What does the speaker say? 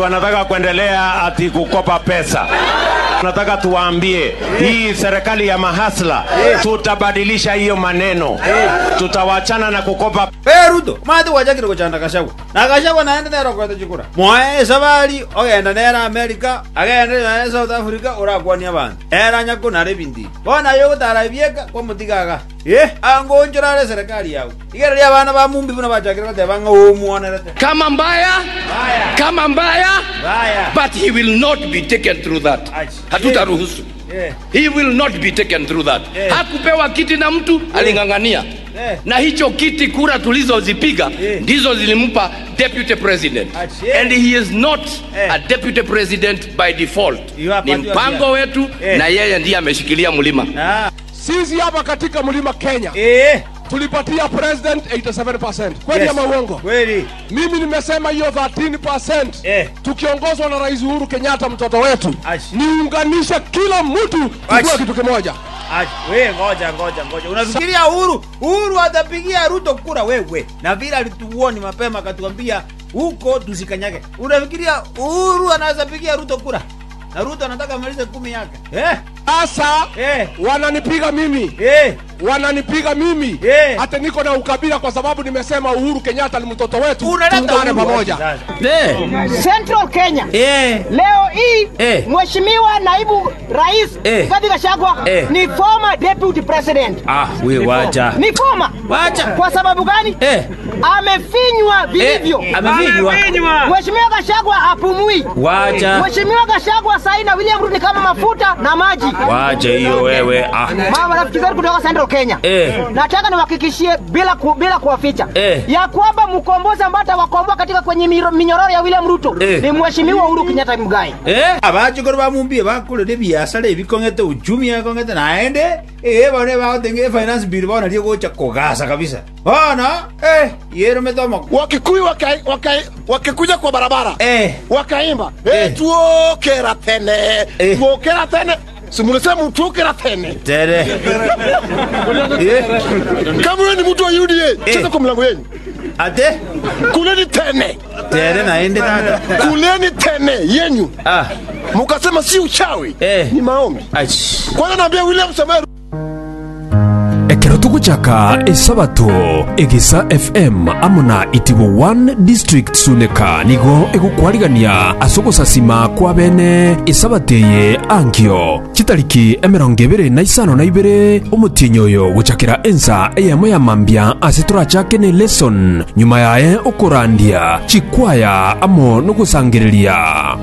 wanataka kuendelea ati kukopa pesa. Nataka tuwaambie hii serikali ya mahasla, tutabadilisha hiyo maneno, tutawachana na kukopa Ee Ruto mati wachakire kuchanda Gachagua na Gachagua naende nero kwete chikura mwae sabari ogenda nera America agenda nera South Africa urakwania bantu era nyako nare bindi bona yo gutara bieka kwa mutigaga ye ango njorare serikali yao igere ria bana ba mumbi buna bachakire bateba nga umuonerete kama mbaya baya kama mbaya baya but he will not be taken through that Ach. hatutaruhusu eh he will not be taken through that Eh. hakupewa kiti na mtu aling'ang'ania Eh. na hicho kiti kura tulizozipiga Eh. ndizo zilimpa deputy president Ach, eh. and he is not Eh. a deputy president by default You are ni part- mpango yeah. wetu Eh. na yeye ndiye ameshikilia mlima ah Sisi hapa katika mlima Kenya eh tulipatia president 87%. Kweli Yes. ama uongo? kweli Mimi nimesema hiyo 13% Eh. tukiongozwa na Rais Uhuru Kenyatta mtoto wetu, Ash. niunganishe kila mtu Ash. tukue kitu kimoja. Ach, we ngoja ngoja ngoja, unafikiria Uhuru Uhuru atapigia Ruto kura wewe? Na vile alituoni mapema akatuambia huko tusikanyage. Unafikiria Uhuru anaweza pigia Ruto kura? Na Ruto anataka amalize kumi yake eh? Sasa Eh, wananipiga mimi eh, wananipiga mimi Eh. hata niko na ukabila kwa sababu nimesema Uhuru Kenyatta ni mtoto wetu, unaleta tuungane Uhuru pamoja. sasa. Central Kenya. Eh, Leo hii Eh. Mheshimiwa Naibu Rais Eh. Rigathi Gachagua Eh. ni former deputy president. ah, we wacha. Ni former. Wacha. Kwa sababu gani? Eh, Amefinywa vilivyo. eh, amefinywa. Mheshimiwa Gachagua hapumui. Wacha. Mheshimiwa Gachagua sahi na William Ruto ni kama mafuta na maji. Wacha hiyo wewe. Ah. Mama rafiki zetu kutoka Central Kenya. Eh. Nataka niwahakikishie bila ku, bila kuwaficha Eh. ya kwamba mkombozi ambaye atawakomboa katika kwenye miro- minyororo ya William Ruto Eh. ni Mheshimiwa Uhuru Kenyatta Muigai. Eh, abachikoro bamumbie bakorere biasara ebikong'ete uchumi ekong'ete naende eh bone bagotenge finance bill bona rie gocha kogasa kabisa bona eh yero metomo Wakikuyu waka- waka- wakikuja kwa barabara eh wakaimba Eh. eh, tuokera tene Eh. tuokera tene simulisema tuokera tene tere eh kama wewe ni mtu wa UDA Eh. cheza kwa mlango yenu ate kuleni tene tere naende tata kuleni tene yenyu ah mukasema si uchawi Eh. ni maombi ach kwanza naambia William Samoei ekero tuguchaka esabato egesa fm amuna itibo 1 district suneka nigo egukwarigania ase ogosasima kwa bene esabato eye ankio chitariki emerongo ibere na isano na ibere omotienyi oyo gochakera ensa eyemo ya mambia ase torachake ne lesson nyuma yaye okorandia chikwaya amo nogosangereria